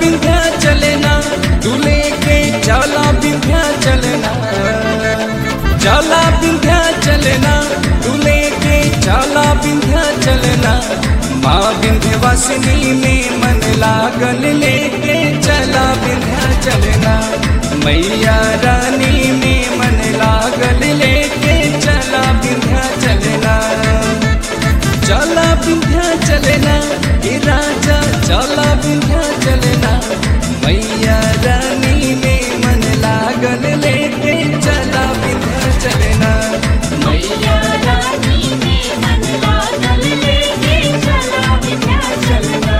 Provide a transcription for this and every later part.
विंध्या चलना तू लेके चला विंध्या चलना चला विंध्या चलना तू लेके चला विंध्या चलना माँ विंध्यवासिनी में मन लागल लेके चला विंध्या चलना मैया रानी में मन लागल लेके चला विंध्या चलना चला विंध्या चलना हे राजा चला विंध्या चलना मैया रानी में मन लागल लेके चला विंध्या चलना मैया रानी में मन लागल लेके चला विंध्याचल ना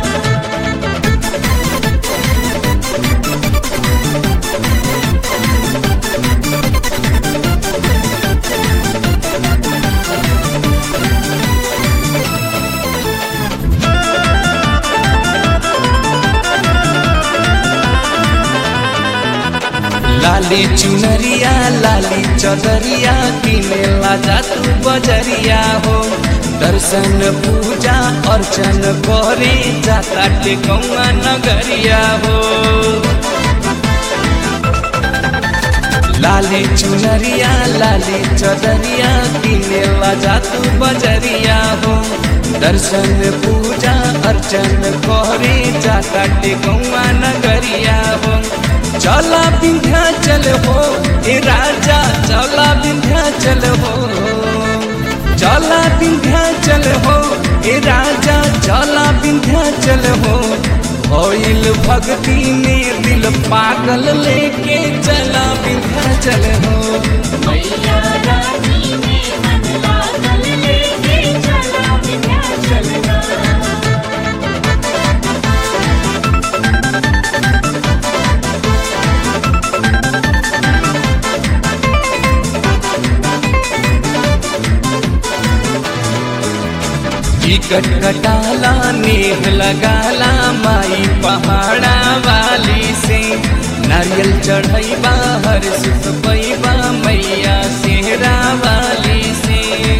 लाली चुनरिया लाली चदरिया किने लाजा तू बजरिया हो दर्शन पूजा अर्चन करे जाता टेकौआ नगरिया हो लाली चुनरिया लाली चदरिया किने लाजा तू बजरिया हो दर्शन पूजा अर्चन करे जाता टेकौआ नगरिया हो चला विंध्याचल हो ए राजा चला विंध्याचल हो चला विंध्याचल हो ए राजा चला विंध्याचल हो होइल भक्ति में दिल पागल लेके चला विंध्याचल हो मैया रानी में मन लागल लेके चला विंध्याचल ना टिकट कटाला नेह लगाला माई पहाड़ा वाली से नारियल चढ़ैबा हर सुख पैबा मैया सेहरा वाली से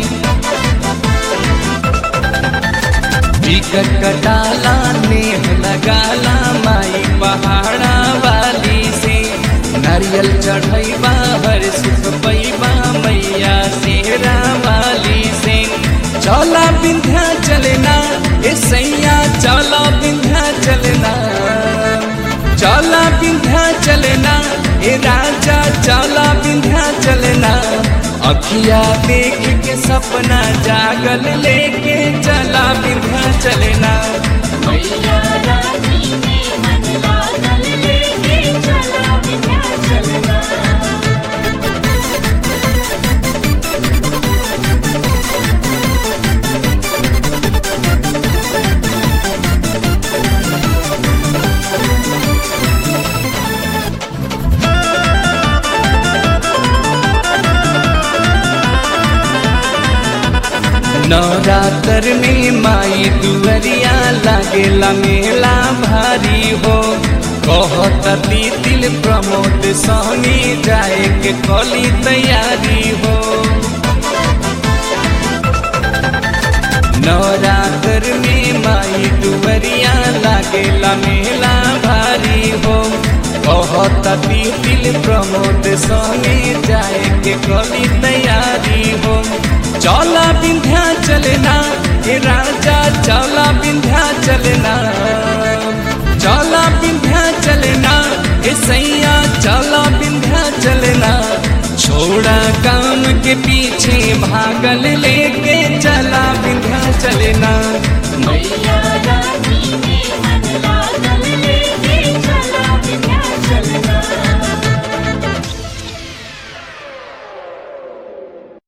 टिकट कटाला नेह लगाला माई पहाड़ा वाली से नारियल चढ़ैबा हर सुख पैबा मैया सेहरा वाली से चला विंध्या चलना ए सैया चला विंध्या चलना चला विंध्या चलना ए राजा चला विंध्या चलना अखिया देख के सपना जागल लेके चला विंध्या चलना मैया रानी में मन लागल लेके चला विंध्याचल ना नवरात्र में माई दुअरिया लागेला मेला भारी हो कहती दिल प्रमोद सोनी जाए के कली तैयारी हो नवरात्र में माई दुअरिया लागेला मेला भारी हो कहती दिल प्रमोद सोनी जाए के कली तैयारी हो चला विंध्या चलना हे राजा चला विंध्या चलना चला विंध्या चलना हे सैया चला विंध्या चलना छोड़ा काम के पीछे भागल लेके चला विंध्या चलना मैया